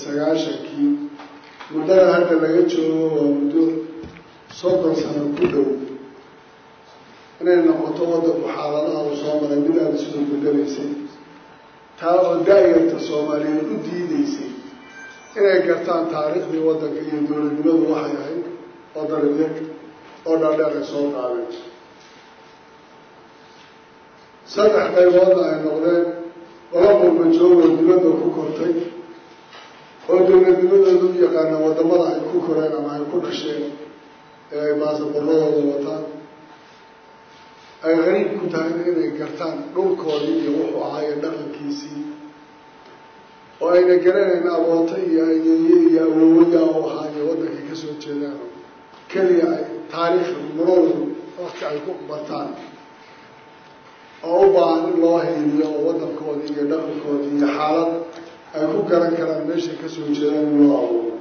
sagaashankii muddada hadda laga joogo waa muddo soddon sano ku dhow inay noqoto waddanku xaaladaha uu soo maray mid aada isoo bedelaysay taa oo daayarta soomaaliyeed u diideysay inay gartaan taariikhdii waddanka iyo dowladnimadu waxay ahayd oo dariiq oo dhaadheer ay soo qaadeen saddex qayboodna ay noqdeen laba qurba joogoo dibadda ku kortay oo dowladnimadooda u yaqaana waddamada ay ku koreen ama ay ku dhasheen ee ay baasaboorradooda wataan ay qariib ku tahay inay gartaan dhulkoodii iyo wuxuu ahaayo dhaqankiisii oo ayna garanayn abooto iyo ayeeye iyo awooya u ahaayo waddankay ka soo jeedaan keliya ay taariikh maroodu wakti ay ku bartaan oo u baahan in loo hayliyo oo waddankoodii iyo dhaqankoodii iyo xaalad ay ku garan karaan meeshay ka soo jeedaan in loo abuuro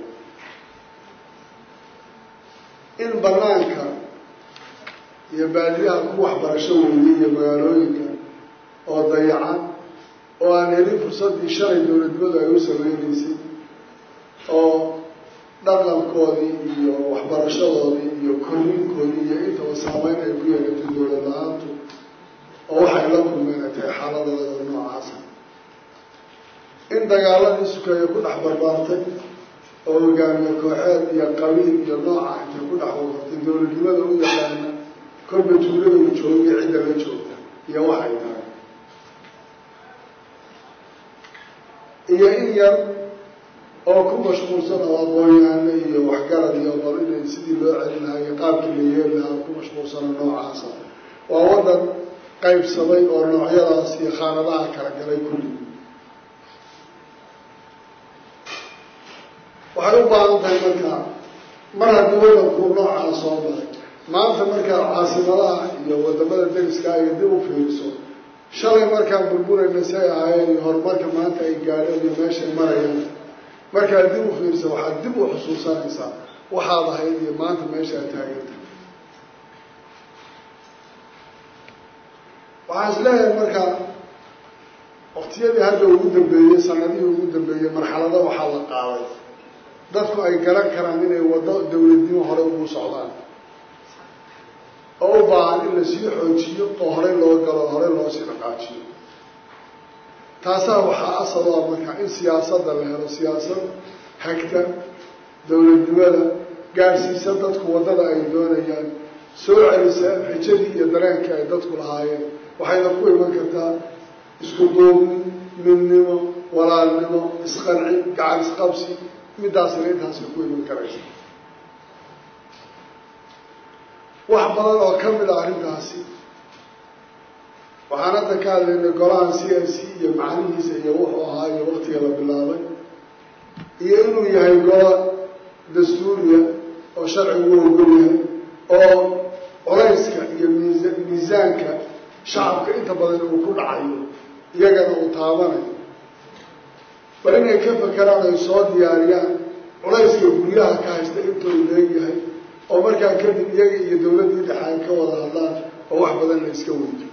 in banaanka iyo baadiyaha ku waxbarasho weeyey iyo magaalooyinka oo dayacan oo aan helin fursaddii shalay dowladnimadu ay u sameynaysay oo dhaqankoodii iyo waxbarashadoodii iyo korriinkoodii iyo intaba saameyn ay ku yeelatay dowlad la-aantu oo waxay la kulmeen ay tahay xaaladooda noocaasa in dagaaladii sukeeye ku dhex barbaartay oo hogaamiye kooxeed iyo qabiil iyo nooca intay ku dhex wabartay dowladnimada u yaqaana kolba tuulada uu joogiyo cidda la joogta iyo waxay tahay iyo in yar oo ku mashquulsan oo aqoon-yahaano iyo waxgarad iyo bal inay sidii loo celin lahaa iyo qaabkii la yeeli lahaa ku mashquulsano noocaasa waa waddan qaybsamay oo noocyadaas iyo khaanadaha kala galay kulli waxay u baahan tahay markaa mar haddii waddanku noocaa soo maray maanta markaad caasimadaha iyo wadamada deriska iyo dib u fiiriso shalay markaan burburayna si ay ahaayeen iyo horumarka maanta ay gaadheen iyo meeshay marayaan markaad dib u fiiriso waxaad dib u xusuusanaysaa waxaad ahayd iyo maanta meesha aad taaganta waxaan is leeyahay markaa waktiyadii hadda ugu dambeeyey sanadihii ugu dambeeyey marxalado waxaa la qaaday dadku ay garan karaan inay waddo dowladnimo hore ugu socdaan oo u baahan in la sii xoojiyo oo horey loo galo horey loo sii dhaqaajiyo taasaa waxaa asal u ah marka in siyaasadda la helo siyaasad hagta dowladnimada gaadhsiisa dadku waddada ay doonayaan soo celisa rajadii iyo dareenkii ay dadku lahaayeen waxayna ku iman kartaa isku duubni midnimo walaalnimo isqancin gacan isqabsi middaasina intaasay ku iman karaysa wax badan oo ka mid a arrintaasi waxaan hadda ka hadlaynay golahan c n c iyo macnihiisa iyo wuxuu ahaa iyo waktiga la bilaabay iyo inuu yahay gola dastuuriya oo sharcigu u ogol yahay oo culayska iyo miisa miisaanka shacabka inta badan uu ku dhacayo iyagana uu taabanayo bal inay ka fakeraan ay soo diyaariyaan culayska guryaha ka haysta intuu leegyahay oo markaa kadib iyaga iyo dowladdii dhexe ay ka wada hadlaan oo wax badan la iska weydiyo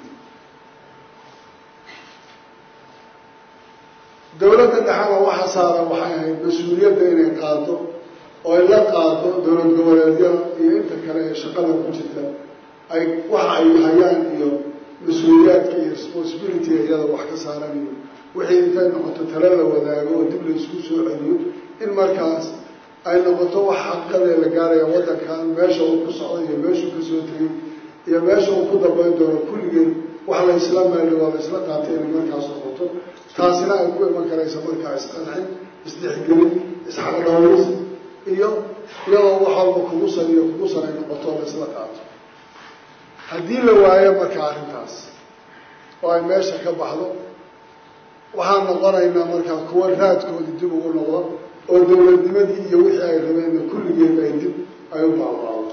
dowladda dhexena waxa saaran waxay ahayd mas-uuliyadda inay qaado oo ay la qaado dowlad goboleedyada iyo inta kale ee shaqada ku jirta ay waxa ay hayaan iyo mas-uuliyaadka iyo responsibility iyada wax ka saaran iyo wixii intay noqoto tale la wadaago oo dib la isku soo celiyo in markaas ay noqoto wax xaqadee la gaaraya waddankan meesha uu ku socday iyo meeshuu ka soo tegay iyo meesha uu ku dambayn doono kulligeed wax la isla meeldhi waa la isla qaatay inay markaas noqoto taasina ay ku iman karaysa markaa isqancin isdhexgelin isxaqdhowris iyo iyadoo wax walba kugusan iyo kugusan ay noqoto la isla qaato haddii la waayo marka arrintaas oo ay meesha ka baxdo waxaan noqonaynaa markaa kuwa raadkoodii dib ugu noqdo oo dowladnimadii iyo wixii ay rabeenna kulligeed ay dib ay u baabaato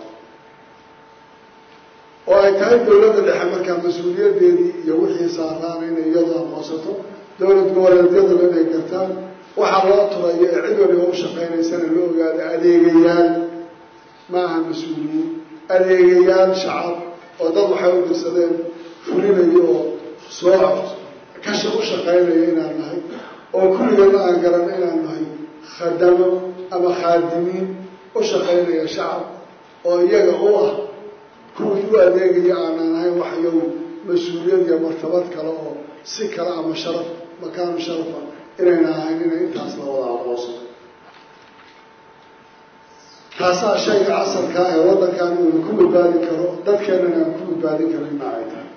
oo ay tahay dowladda dhexe markaa mas-uuliyaddeedii iyo wixii saaraana inay iyadu aqoonsato dowlad goboleedyaduna inay gartaan waxaa loo turayo ee cid waliba u shaqaynaysana la ogaado adeegayaal ma aha mas-uuliyiin adeegayaal shacab oo dad waxay u dirsadeen fulinayo oo soo kasha u shaqaynaya inaan nahay oo kulligeedna aan garano inaan nahay khadamo ama khaadimiin u shaqaynaya shacab oo iyaga u ah kuwii u adeegaya aanan ahayn wax iyagu mas-uuliyad iyo martabad kale oo si kale ama sharaf makaanu sharafa inayna ahayn inay intaas la wada aqooso taasaa shayga casarkaa ee waddankan uuna ku badbaadi karo dadkeenana aan ku badbaadin karina ay tahay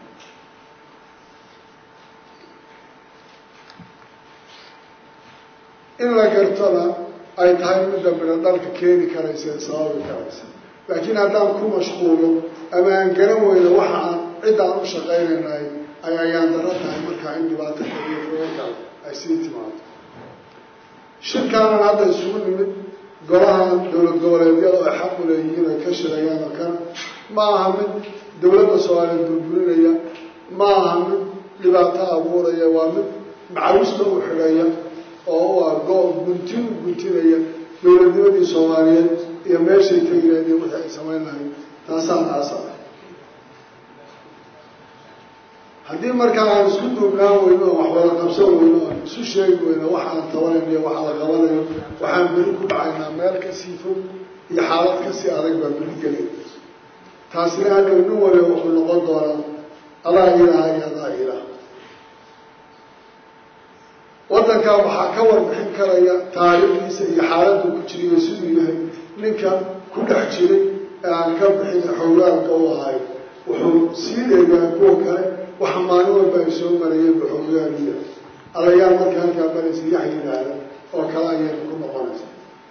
in la gartona ay tahay midda midho dhalka keeni karaysa ee sababi karaysa laakiin haddaan ku mashquulo ama aan garan weyno waxa aan ciddaan u shaqaynaynahay ay ayaan daro tahay markaa in dhibaato kaliyo fogagal ay sii timaado shirkaanan hadda isugu nimid golahan dowlad goboleedyada ay xaq u leeyihiin ay ka shirayaan oo kana ma aha mid dowladda soomaaliya burburinaya ma aha mid dhibaato abuuraya waa mid macawista u xidhaya oo u ah go- guntin u guntinaya dowladnimadii soomaaliyeed iyo meeshay tegi lahayd iyo wixii ay samayn lahayd taasaan aasa ah haddii markaa aan isku duubnaan weyno oo wax wada qabsan weyno aan isu sheegi weyno waxaan tabanayno iyo waxa la qabanayo waxaan beri ku dhacaynaa meel kasii fog iyo xaalad kasii adag baa beri gelay taasina hadhow nin waliba wuxuu noqon doonaa adaa ilaaha iyo adaa ilaah waddankan waxaa ka warbixin karaya taariikhdiisa iyo xaaladdu ku jiriyo siduu yahay ninka ku dhex jiray ee aan ka bixin xowlaalka u ahay wuxuu sii dheegaa kuwa kale waxa maalin walba ay soo marayeen baxoogaaluya alayaal marka halkaa maraysa yax yidhaahda oo kale ayayna ku noqonaysa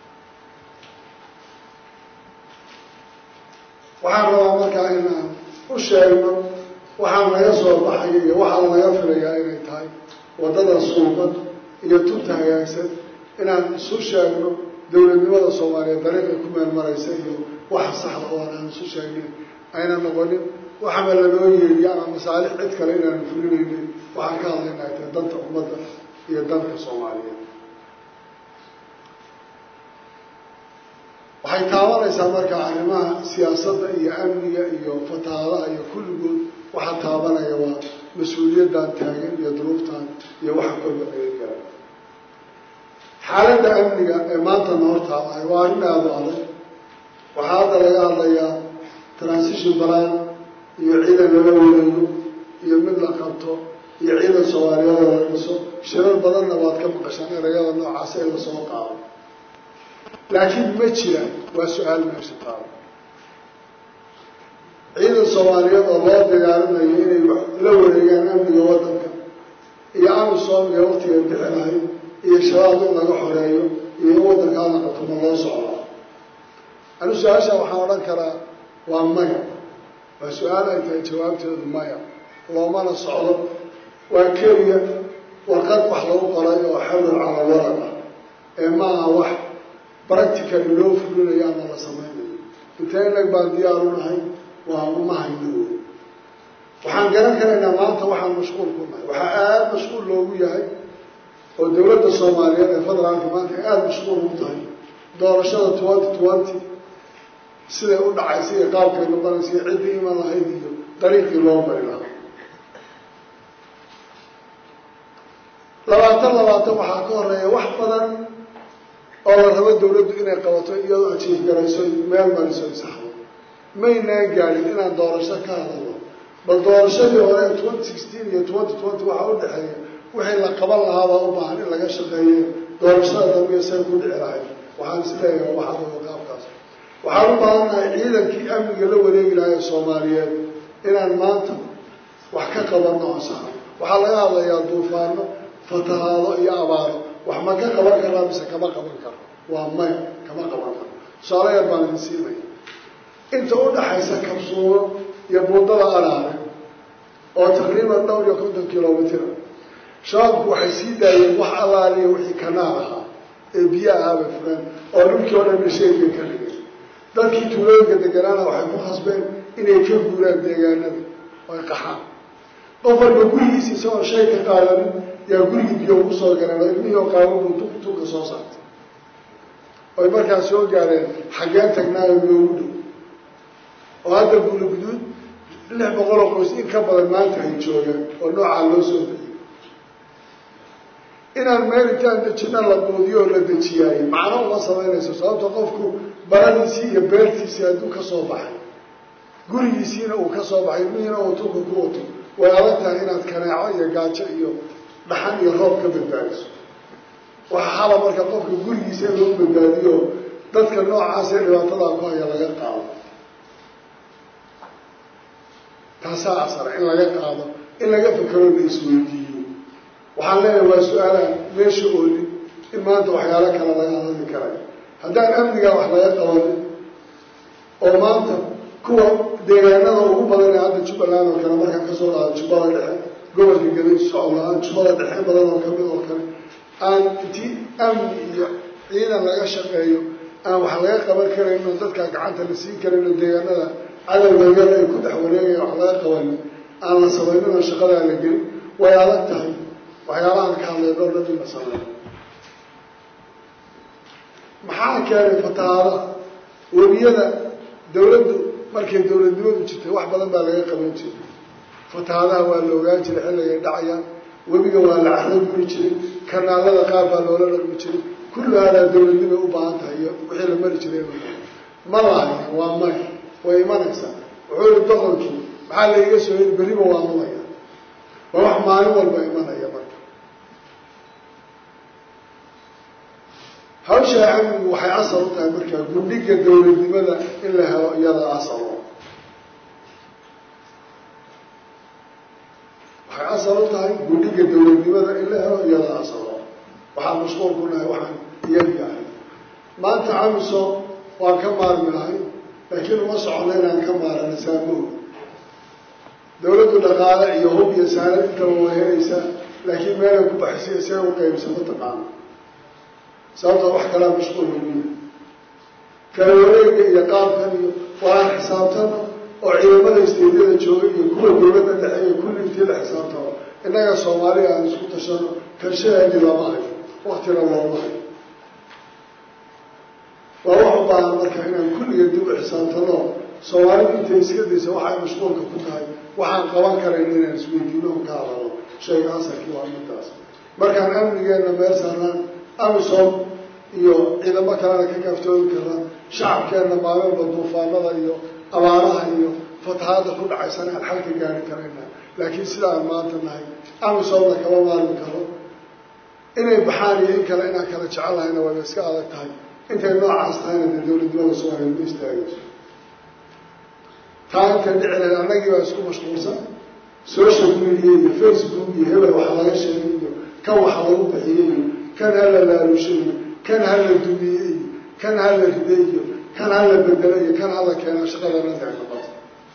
waxaan rabaa markaa inaan u sheegno waxaa naga soo baxaya iyo waxaa naga filayaa inay tahay waddada suuban iyo tubta hagaagsan inaan isu sheegno dowladnimada soomaaliyeed dariiqay ku meel maraysa iyo waxa saxda oo aan isu sheegnin ayna noqonin waxaba lanoo yeeriya ama masaalix cid kale inaanu fulinaynin waxaan ka hadlayna ay tahay danta ummadda iyo dalka soomaaliyeed waxay taabanaysaa markaa arrimaha siyaasadda iyo amniga iyo fatahaadaha iyo kulligood waxaa taabanaya waa mas-uuliyaddan taagan iyo duruuftan iyo waxa kolba naga gaara xaaladda amniga ee maanta noor taabacay waa arrin aada u adag waxaa hadda laga hadlayaa transition balan iyo ciidan lala wareego iyo mid la qabto iyo ciidan soomaaliyeed oo la dhiso shirar badanna waad ka maqashaan erayada noocaas ee lasoo qaado laakiin ma jiraan waa su-aal meesha taalo ciidan soomaaliyeed oo loo diyaarinayo inay la wareegaan amniga waddanka iyo amisom iyo waktiga bixi lahayd iyo shabaab in laga xoreeyo iyo in waddankaana qabto ma loo socdaa anu su-aasha waxaan odhan karaa waa maya waa su-aal ay tahay jawaabteedu maya loomana socdo waa keliya warqad wax lagu qoray oo xawlan cala waraq ah ee ma aha wax practically loo fulinayo ama la samaynayo intee inag baan diyaar u nahay waa uma hayno wey waxaan garan karaynaa maanta waxaan mashquul ku nahay waxaa aada mashquul loogu yahay oo dowladda soomaaliyeed ee federaalka maanta ay aada mashquul ugu tahay doorashada twenty twenty siday u dhacaysa iyo qaabkay noqonaysa iyo ciddii iman lahayd iyo dariiqii loo mari lahaa labaatan labaatan waxaa ka horeeya wax badan oo la rabo dawladdu inay qabato iyadoo ajiif garayso meel mariso isaxdo maynaan gaadhin inaan doorasho ka hadalno bal doorashadii hore ee twenty sixteen iyo twenty twenty waxaa u dhexeeya wixii la qaban lahaabaa u baahan in laga shaqeeye doorashada dambiya say ku dhici lahayd waxaan isleeyahay waxaa wada qaabkaas waxaan u baahannahay ciidankii amniga la wareegi lahaa ee soomaaliyeed inaan maanta wax ka qabanno oo saxa waxaa laga hadlayaa duufaano fatahaado iyo abaaro wax ma ka qaban karaa mise kama qaban karo waa maya kama qaban karo tusaale yar baan idin siinaya inta u dhaxaysa kabsuumo iyo buundada araare oo taqriiban dhowr iyo konton kilomitira shabaabku waxay sii daayeen wax allaaliya wixii kanaal ahaa ee biyo ahaabay fureen oo dhulkii oo dhan dhasheegay ka dhigay dadkii tuulooyinka deganaana waxay ku khasbeen inay ka guuraan deegaanada oo ay qaxaan qof walba gurigiisa isagoo shay ka qaadanin yaa gurigii biyo ugu soo galeen oo ilmihii oo qaaban buu tuq tuqa soo saartay oy markaas soo gaareen xaggeen tagnaayo loogu dhow oo hadda buula guduud lix boqoloo qoys in ka badan maanta ay joogaan oo noocaa loo soo bixiyey inaan meel intaan dejina la quudiyo oo la dejiyaayo macno uma samaynayso sababto qofku baradiisii iyo beertiisii hadduu ka soo baxay gurigiisiina uu ka soo baxay miina uu tunka ku wato way adag tahay inaad kaneeco iyo gaajo iyo dhaxan iyo roob ka badbaadiso waxaa haba marka qofka gurigiisa in lagu badbaadiyo dadka noocaasee dhibaatadaa ku haya laga qaado taasaa asara in laga qaado in laga fekero la isweydiiyo waxaan leeyahay waa su-aalaan meesha oolin in maanta waxyaalo kale laga hadli karayo haddaan amnigaa wax laga qabanin oo maanta kuwa deegaanada ugu badan ee hadda jubbaland oo kale markaan kasoo dhaado jubbada dhexe gobolka galay socodla-aan jubbada dhexe badan oo kamid oo kale aan intii amni iyo ciidan laga shaqeeyo aan wax laga qaban karayno dadkaa gacanta la siin karayno deegaanada cadowgayada ay ku dhex wareegaya wax laga qabanin aan la samayninoo shaqadaa la gelin way adag tahay waxyaalahaan ka hadlay dhowr dhan in la sameeyo maxaa keenay fatahaadaha webiyada dawladdu markay dawladnimadu jirtay wax badan baa laga qaban jiray fatahaadaha waa la ogaan jiray xilligay dhacayaan webiga waa la carro guri jiray kanaalada qaar baa loola dhaqmi jiray kullu haadaa dawladnimay u baahan tahay iyo wixii la mari jiray ma lahayn waa may way imanaysaa wuxuu yihi boqorkii maxaa la iga soo heli berriba waa mudaya waa wax maalin walba imanaya marka hawshaa amnigu waxay asal u tahay markaa gundhiga dawladnimada in la helo iyada asalo waxay asal u tahay gundhiga dawladnimada in la helo iyada asalo waxaan mashquul ku nahay waxaan iyagi ahay maanta amisom waan ka maarmi lahay laakiin uma socono inaan ka maarana saamoog dawladdu dhaqaale iyo hub iyo saanad intaba way helaysaa laakiin meelay ku baxsiya see u qaybsamo taqaano sababtoo wax kalaa mashquul weyniya kala wareega iyo qaabkan iyo waaan xisaabtano oo ciidamada isteedyada jooga iyo kuwa dawladda dhexe iyo kulli intii la xisaabtano innaga soomaaliya aan isku tashano karshadeedii lama hayo waktina looma hayo waa wax u baahan marka inaan kulliga dib u xisaabtano soomaalidu intay iska daysa waxay mashquulka ku tahay waxaan qaban karayn inaan isweydiino on ka hadalo shayga asalkii waa midtaas markaan amnigeenna meel saarnaan amisom iyo ciidamo kalena ka kaaftoomi karnaa shacabkeenna maalinba duufaanada iyo abaaraha iyo fatahaada ku dhacaysana aan xalka gaari karayna laakiin sida aan maanta nahay amisomna kama maarmi karo inay baxaan iyo in kale inaan kala jecelahayna wayba iska adag tahay intay noocaas tahayna dee dawladnimada soomaaliya ma istaagayso taa intay dhici lahayd annagii baa isku mashquulsan social media iyo facebook iyo hebel waxa laga sheegay iyo kan waxa lagu bixiyey iyo kan hala laalushay iyo kan hala dumiyey iyo kan hala riday iyo kan hala bedelo iyo kan hala keena shaqada nantaay noqoto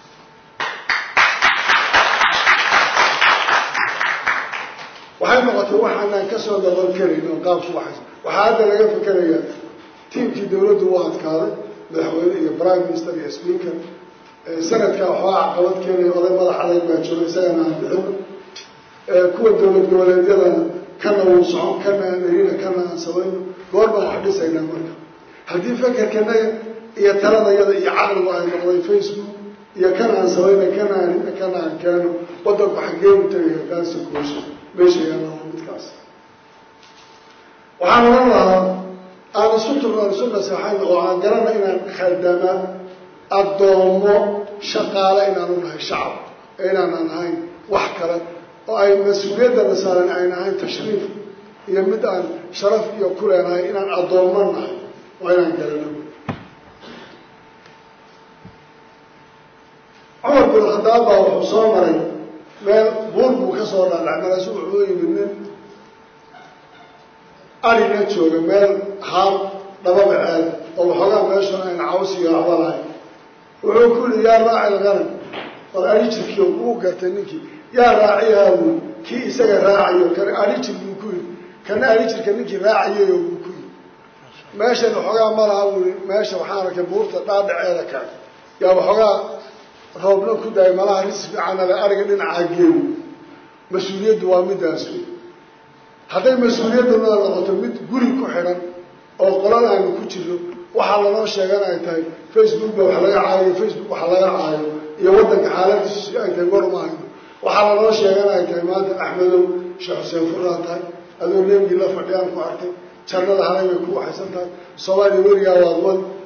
waxay noqotay waxaanaan kasoo noqon karayn oo qaabku waxays waxaa hadda laga fikerayaa tiimkii dawladdu u adkaaday madaxweyne iyo prime minister iyo speaker sanadka waxbaa caqabad keenaya oday madax adag baa jooga isagana aan bixino kuwa dawlad goboleedyadana kana wuu socon kana aan erina kana aan samayno goor baan wax dhisaynaa marka haddii fakerkanaga iyo taladayada iyo caqligu ay noqday facebook iyo kana aan samayna kana aan rina kana aan keeno wadanku xaggeenu tagaya kaasi koosha meesha yaalaa midkaas waxaan oran lahaa aan isu turno aan isu naseexayno oo aan garana inaan khaldama addoomo shaqaale inaanu nahay shacab ee inaanan ahayn wax kale oo ay mas-uuliyadana saaran ayna ahayn tashriif iyo mid aan sharaf iyo ku leenahay inaan addoommo nahay waa inaan garano cumar bin khadaab baa wuxuu soo maray meel buur buu ka soo dhaadhacay markaasu wuxuu yimid nin arina jooga meel haan dhababaceed oo waxoogaa meeshuna ayna caws iyo waxba lahayn wuxuu ku yihi yaa raaci lganam war arijirkii uu gartay ninkii yaa raaciyaa buui kii isaga raacayo kana arijir buu ku yidhi kana arijirka ninkii raacayayo buu ku yidhi meeshan waxoogaa ma laha buui meesha waxaan arkay buurta dhaadhaceeda ka yaa waxoogaa roobna ku daayay malaha ris fiicanale ariga dhinacaa geeyo mas-uuliyaddu waa midaas wey hadday mas-uuliyadduna noqoto mid guri ku xidhan oo qolal aanu ku jirno waxaa lanoo sheegan ay tahay facebook ba wax laga caayo facebook waxa laga caayo iyo waddanka xaaladiisu ay tahay war ma hayno waxaa lanoo sheegan ay tahay maanta axmedow sheekh xuseen furaa tahay adoo neebigii la fadhiyaan ku arkay jannada halay bay ku waxaysan tahay soomaaliya weligaa waad wadi